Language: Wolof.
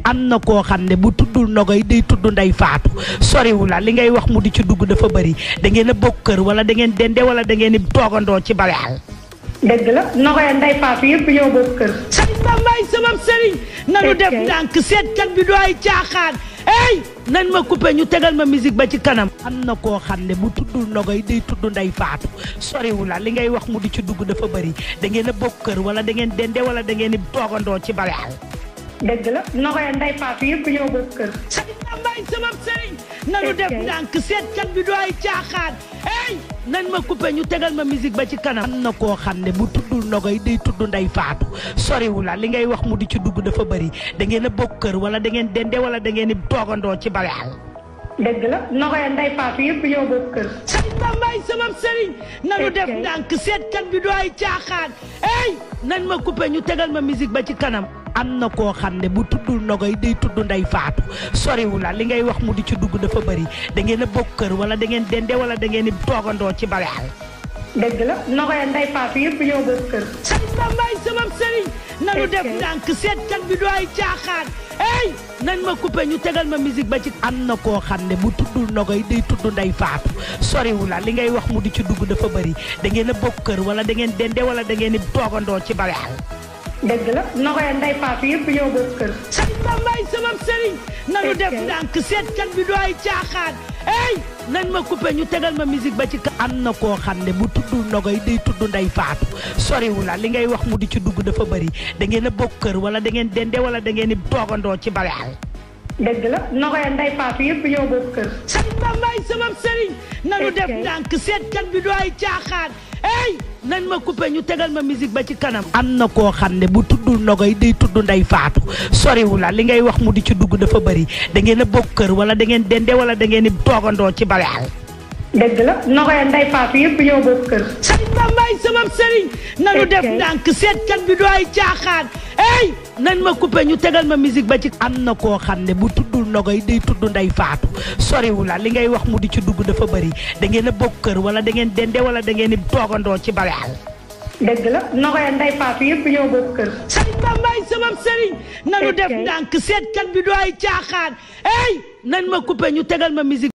am na koo xam ne bu tuddul nogoy day tudd ndey faatu soriwu la li ngay wax mu di ci dugg dafa bëri da ngeen a bokk kër wala da ngeen dende wala da ngeen di toogandoo ci baleal dëgg la nogoy nday faatu yëpp ñoo bokk kër. sëriñ Bambaay sama sëriñ nanu def Ok. ndànk seetkat bi du ay caaxaan ey nañ ma coupé ñu tegal ma musique ba ci kanam am na koo xam ne bu tuddul nogoy day tudd ndey faatu soriwu la li ngay wax mu di ci dugg dafa bëri da ngeen a bokk kër wala da ngeen dende wala da ngeen di toogandoo ci baleal dëgg la nogoy nday faatu yëpp ñoo bokk kër. sëriñ Bambaay sama sëriñ nanu Ok. def ndànk seetkat bi du ay caaxaan ey nañ ma coupé ñu tegal ma musique ba ci kanam am na koo xam ne bu tuddul nogoy day tudd ndey faatu soriwu la li ngay wax mu di ci dugg dafa bëri da ngeen a bokk kër wala da ngeen dende wala da ngeen di toogandoo ci baleal dëgg la nogoy nday faatu yëpp ñoo bokk kër. sëriñ Bambaay sama sëriñ nanu Ok. def ndànk seetkat bi du ay caaxaan ey nañ ma coupé ñu tegal ma musique ba ci kanam am na koo xam ne bu tuddul nogoy day tudd ndey faatu soriwu la li ngay wax mu di ci dugg dafa bëri da ngeen a bokk kër wala da ngeen dende wala da ngeen di toogandoo ci baleal dëgg la nogoy nday faatu yëpp ñoo bokk kër. sëriñ Bambaay sama sëriñ nanu Ok. def ndànk seetkat bi du ay caaxaan ey nañ ma coupé ñu tegal ma musique ba ci am na koo xam ne bu tuddul nogoy day tudd ndey faatu soriwu la li ngay wax mu di ci dugg dafa bëri da ngeen a bokk kër wala da ngeen dende wala da ngeen di toogandoo ci baleal dëgg la nogoy nday faatu yëpp ñoo bokk kër. sëriñ Bambaay sama sëriñ nanu Ok. def ndànk seetkat bi du ay caaxaan ey nañ ma coupé ñu tegal ma musique ba ci ka am na koo xam ne bu tuddul nogoy day tudd ndey faatu soriwu la li ngay wax mu di ci dugg dafa bëri da ngeen a bokk kër wala da ngeen dende wala da ngeen di toogandoo ci baleal dëgg la nogoy nday faatu yëpp ñoo bokk kër. sëriñ Bambaay sama sëriñ nanu Ok. def ndànk seetkat bi du ay caaxaan ey nañ ma coupé ñu tegal ma musique ba ci kanam am na koo xam ne bu tuddul nogoy day tudd ndey faatu soriwu la li ngay wax mu di ci dugg dafa bëri da ngeen a bokk kër wala da ngeen dende wala da ngeen di toogandoo ci baleal dëgg la nogoy nday faatu yëpp ñoo bokk kër. sëriñ Bambaay sama sëriñ nanu Ok. def ndànk seetkat bi du ay caaxaan ey nañ ma coupé ñu tegal ma musique ba ci am na koo xam ne bu tuddul nogoy day tudd ndey faatu soriwu la li ngay wax mu di ci dugg dafa bëri da ngeen a bokk kër wala da ngeen dende wala da ngeen di toogandoo ci baleal dëgg la nogoy nday faatu yëpp ñoo bokk kër. sëriñ Bambaay sama sëriñ nanu Ok. def ndànk seetkat bi du ay caaxaan ey nañ ma coupé ñu tegal ma musique